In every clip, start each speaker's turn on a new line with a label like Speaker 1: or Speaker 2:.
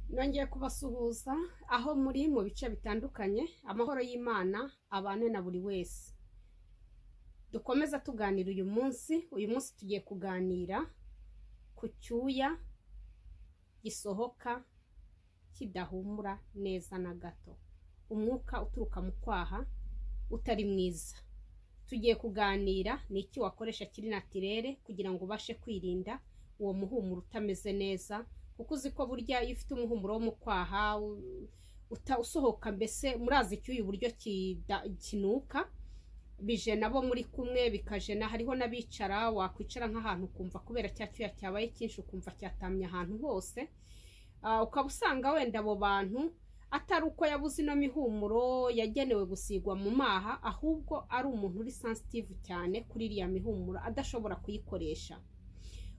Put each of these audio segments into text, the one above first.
Speaker 1: Nongeye kubasuhuza aho muri mu bice bitandukanye, amahoro y'Imana abane na buri wese. Dukomeza tuganira uyu munsi, uyu munsi tugiye kuganira ku cyuya gisohoka kidahumura neza na gato, umwuka uturuka mu kwaha utari mwiza. Tugiye kuganira ni iki wakoresha kiri natirere kugira ngo ubashe kwirinda uwo muhumuro utameze neza kuko uzi ko burya iyo ufite umuhumuro wo mu kwaha u- uta- usohoka mbese murazi icyuya uburyo kida- kinuka bije nabo muri kumwe bikajena hariho n'abicara wakwicara nk'ahantu ukumva kubera cya cyuya cyabaye cyinshi ukumva cyatamye ahantu hose Ah, ukaba usanga wenda abo bantu atari uko yabuze ino mihumuro yagenewe gusigwa mu maha ahubwo ari umuntu uri sensitive cyane kuri iriya mihumuro adashobora kuyikoresha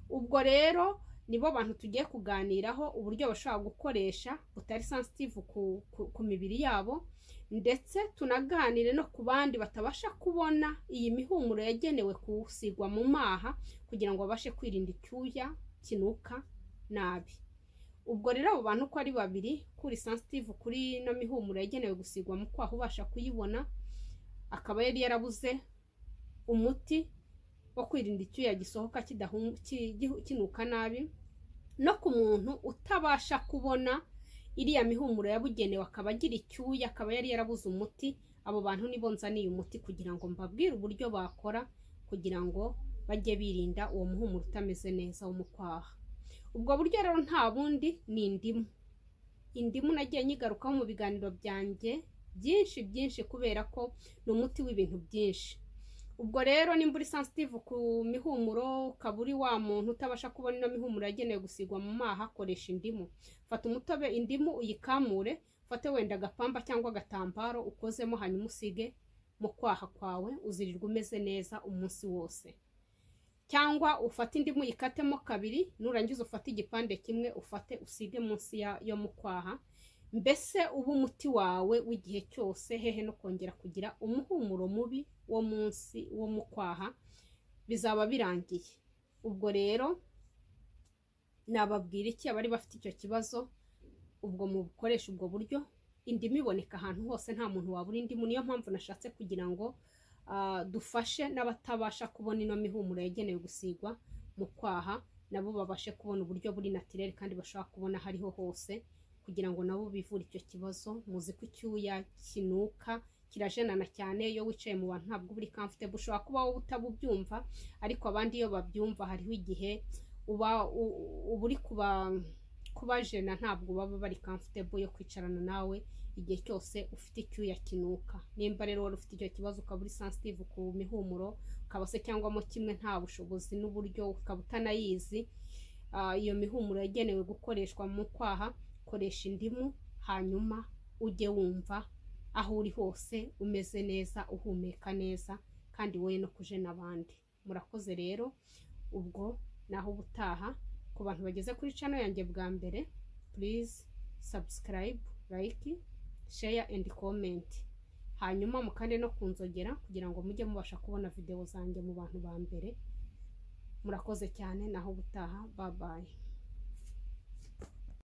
Speaker 1: ubwo rero nibo bantu tugiye kuganiraho uburyo bashobora gukoresha butari sensitive ku, ku, ku mibiri yabo ndetse tunaganire no ku bandi batabasha kubona iyi mihumuro yagenewe gusigwa mu maha kugira ngo babashe kwirinda icyuya kinuka nabi ubwo rero abo bantu uko ari babiri kuri sensitive kuri ino mihumuro yagenewe gusigwa mu kwaha ubasha kuyibona akaba yari yarabuze umuti wo kwirinda icyuya gisohoka kidahu- ki- gi- kinuka nabi no ku muntu utabasha kubona iriya mihumuro yabugenewe akaba agira icyuya akaba yari yarabuze umuti abo bantu nibo nzaniye umuti kugira ngo mbabwire uburyo bakora kugira ngo bajye birinda uwo muhumuro utameze neza wo mu kwaha ubwo buryo rero nta bundi ni indimu indimu nagiye nyigarukaho mu biganiro byanjye byinshi byinshi kubera ko ni umuti w'ibintu byinshi ubwo rero nimba uri sensitive ku mihumuro ukaba uri wa muntu utabasha kubona ino mihumuro yagenewe gusigwa mu maha koresha indimu fata umutobe indimu uyikamure ufate wenda agapamba cyangwa agatambaro ukozemo hanyuma usige mu kwaha kwawe uzirirwa umeze neza umunsi wose cyangwa ufate indimu uyikatemo kabiri nurangiza ufate igipande kimwe ufate usige munsi ya- yo mu kwaha mbese uba umuti wawe w'igihe cyose hehe no kongera kugira umuhumuro mubi wo munsi wo mu kwaha bizaba birangiye ubwo rero nababwira iki abari bafite icyo kibazo ubwo mubukoresha ubwo buryo indimu iboneka ahantu hose nta muntu wabura indimu niyo mpamvu nashatse kugira ngo ah, dufashe n'abatabasha kubona ino mihumuro yagenewe gusigwa mu kwaha nabo babashe kubona uburyo buri natirere kandi bashobora kubona aho ariho hose kugira ngo nabo bivure icyo kibazo muzi ko icyuya kinuka kirajenana cyane iyo wicaye mu bantu ntabwo uba uri comfortable ushobora kuba wowe utabubyumva ariko abandi iyo babyumva hariho igihe uba u- uba uri kuba kubajena ntabwo baba bari comfortable yo kwicarana nawe igihe cyose ufite icyuya kinuka nimba rero wari ufite icyo kibazo ukaba uri sensitive ku mihumuro ukaba se cyangwa mo kimwe nta bushobozi n'uburyo ukaba utanayizi ah, iyo mihumuro yagenewe gukoreshwa mu kwaha koresha indimu hanyuma ujye wumva aho uri hose umeze neza uhumeka neza kandi wowe no kujena abandi murakoze rero ubwo naho ubutaha ku bantu bageze kuri channel yanjye bwa mbere please subscribe like share and comment hanyuma mukande no kunzogera kugira ngo mujye mubasha kubona videwo zanjye mu bantu ba mbere murakoze cyane naho ubutaha babaye